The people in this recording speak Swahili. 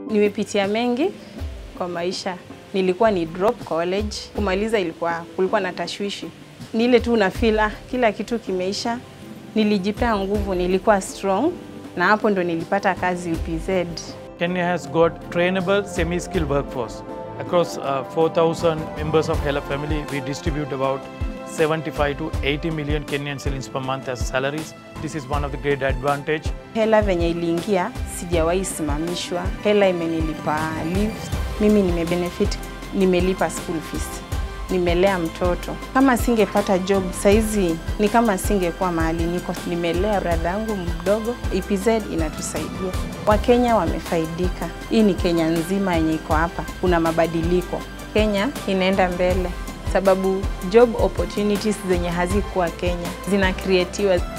Nimepitia mengi kwa maisha. Nilikuwa ni drop college, kumaliza ilikuwa kulikuwa na tashwishi. Ni ile tu una feel ah, kila kitu kimeisha. Nilijipea nguvu, nilikuwa strong na hapo ndo nilipata kazi UPZ. Kenya has got trainable semi-skilled workforce. Across uh, 4,000 members of Hela family, we distribute about 75 to 80 million Kenyan shillings per month as salaries. This is one of the great advantage. Hela venye iliingia sijawahi simamishwa. Hela imenilipa leave. Mimi nimebenefit, nimelipa school fees, nimelea mtoto. Kama singepata job saizi ni kama singekuwa mahali niko. Nimelea brother yangu mdogo. EPZ inatusaidia, Wakenya wamefaidika. Hii ni Kenya nzima yenye iko hapa, kuna mabadiliko. Kenya inaenda mbele sababu job opportunities zenye hazikuwa Kenya zinakreatiwa.